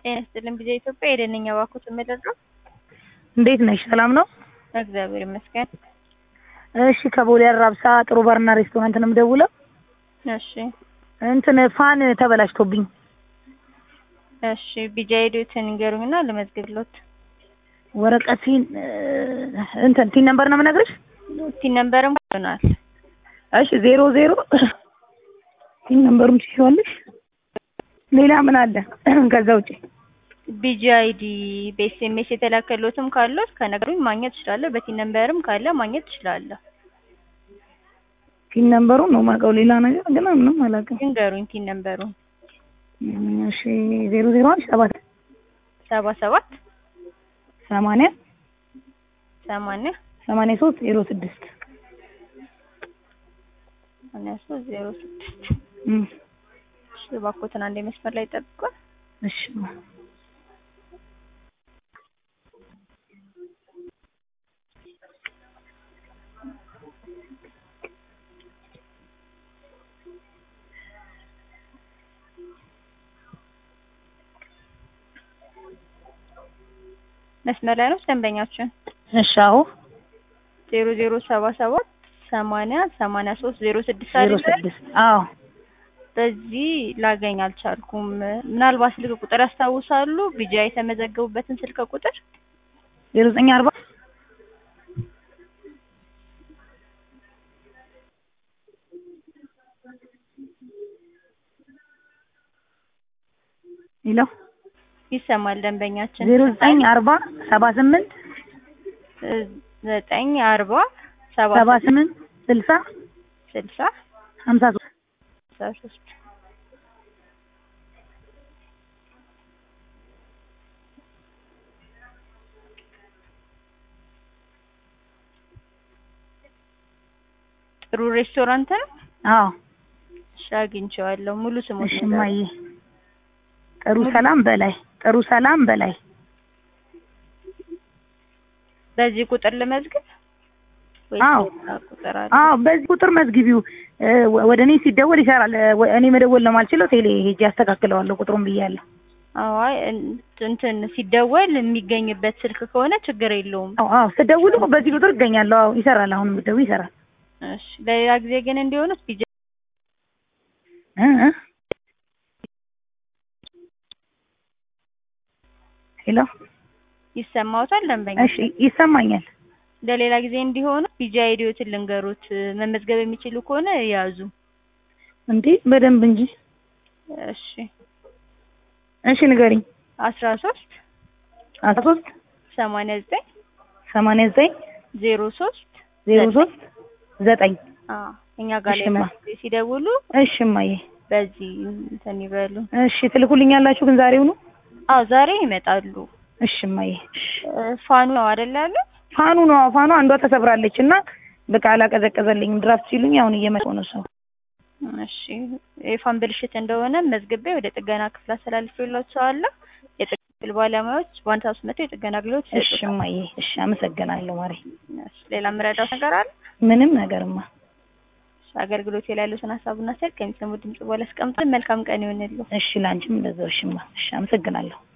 ጤና ይስጥልኝ ጊዜ ኢትዮጵያ የደነኛ ባኩት የምደርሰው እንዴት ነሽ? ሰላም ነው? እግዚአብሔር ይመስገን። እሺ ከቦሌ አራብሳ ጥሩ ባርና ሬስቶራንት ነው የምደውለው። እሺ እንትን ፋን ተበላሽቶብኝ እሺ ቢጃ ሄዱትን ንገሩኝና ልመዝግብሎት። ወረቀቴን እንትን ቲን ነምበር ነው የምነግርሽ። ቲን ነምበርም ይሆናል። እሺ ዜሮ ዜሮ ቲን ነምበሩን ትይዋለሽ። ሌላ ምን አለ ከዛ ውጪ? ቢጂ አይዲ በኤስኤምኤስ የተላከሎትም ካሎት ከነገሩኝ ማግኘት ትችላለህ። በቲን ነምበርም ካለ ማግኘት ትችላለህ። ቲን ነምበሩን ነው የማውቀው። ሌላ ነገር ግን ምንም አላውቅም። ንገሩኝ ቲን ነምበሩን። እሺ ዜሮ ዜሮ አንድ ሰባት ሰባ ሰባት ሰማንያ ሰማንያ ሰማንያ ሶስት ዜሮ ስድስት ሰማንያ ሶስት ዜሮ ስድስት እም እሺ እባክዎትን አንዴ መስመር ላይ ጠብቁን። እሺ መስመር ላይ ነው ደንበኛችን እሺ አዎ ዜሮ ዜሮ ሰባ ሰባት ሰማንያ ሰማንያ ሶስት ዜሮ ስድስት ዜሮ አይደል? ስድስት አዎ በዚህ ላገኝ አልቻልኩም። ምናልባት ስልክ ቁጥር ያስታውሳሉ? ቢጃ የተመዘገቡበትን ስልክ ቁጥር ዜሮ ዘጠኝ አርባ ሄሎ ይሰማል ደንበኛችን ዜሮ ዘጠኝ አርባ ሰባ ስምንት ዘጠኝ አርባ ሰባ ሰባ ስምንት ስልሳ ስልሳ ሀምሳ ሶስት ስልሳ ሶስት ጥሩ ሬስቶራንት ነው። አዎ እሺ አግኝቼዋለሁ። ሙሉ ስሙን እሺ ንገሩኝ። እማዬ ጥሩ ሰላም በላይ ጥሩ ሰላም በላይ በዚህ ቁጥር ልመዝግብ ወይስ አዎ። ሌላ ቁጥር አለ? አዎ በዚህ ቁጥር መዝግቢው እ ወደ እኔ ሲደወል ይሰራል እ ወ- እኔ መደወል ለማልችለው ቴሌ ሄጄ አስተካክለዋለሁ ቁጥሩን ብያለሁ አዎ አይ እን- እንትን ሲደወል የሚገኝበት ስልክ ከሆነ ችግር የለውም። አዎ አዎ ስደውሉ በዚህ ቁጥር እገኛለሁ አዎ ይሰራል አሁን ብትደውይ ይሰራል እሺ ለሌላ ጊዜ ግን እንዲሆኑት ቢጃ እ እ ሄሎ ይሰማዎታል ደንበኛ? እሺ ይሰማኛል ለሌላ ጊዜ እንዲሆኑ ቢጃ አይዲዎትን ልንገሩት። መመዝገብ የሚችሉ ከሆነ ያዙ። እንዴ በደንብ እንጂ እሺ እሺ ንገሪኝ አስራ ሶስት አስራ ሶስት ሰማንያ ዘጠኝ ሰማንያ ዘጠኝ ዜሮ ሶስት ዜሮ ሶስት ዘጠኝ አዎ እኛ ጋር ላይ እሺማ። ጊዜ ሲደውሉ እሺ እማዬ በዚህ እንትን ይበሉ። እሺ ትልኩልኛላችሁ ግን ዛሬውኑ አዎ ዛሬ ይመጣሉ። እሺ እማዬ እሺ እ ፋኑ ነው አይደል ያሉ? ፋኑ ነው ፋኑ አንዷ ተሰብራለች እና በቃ አላቀዘቀዘልኝም ድራፍት ሲሉኝ አሁን እየመጣሁ ነው ሰው እሺ የፋን ብልሽት እንደሆነ መዝግቤ ወደ ጥገና ክፍል አስተላልፌላቸዋለሁ። የጥገና ክፍል ባለሙያዎች በአንድ ሰዓት ውስጥ መጥተው የጥገና አገልግሎት እሺ ይሰጡታል። እማዬ እሺ አመሰግናለሁ ማሬ እሺ ሌላ የምረዳው ነገር አለ? ምንም ነገርማ እሺ አገልግሎት ላይ ያሉትን ሀሳቡና ስልክ ከሚሰሙ ድምጽ በኋላ አስቀምጠን መልካም ቀን ይሆንልዎ። እሺ ላንቺም እንደዛው እሺማ እሺ አመሰግናለሁ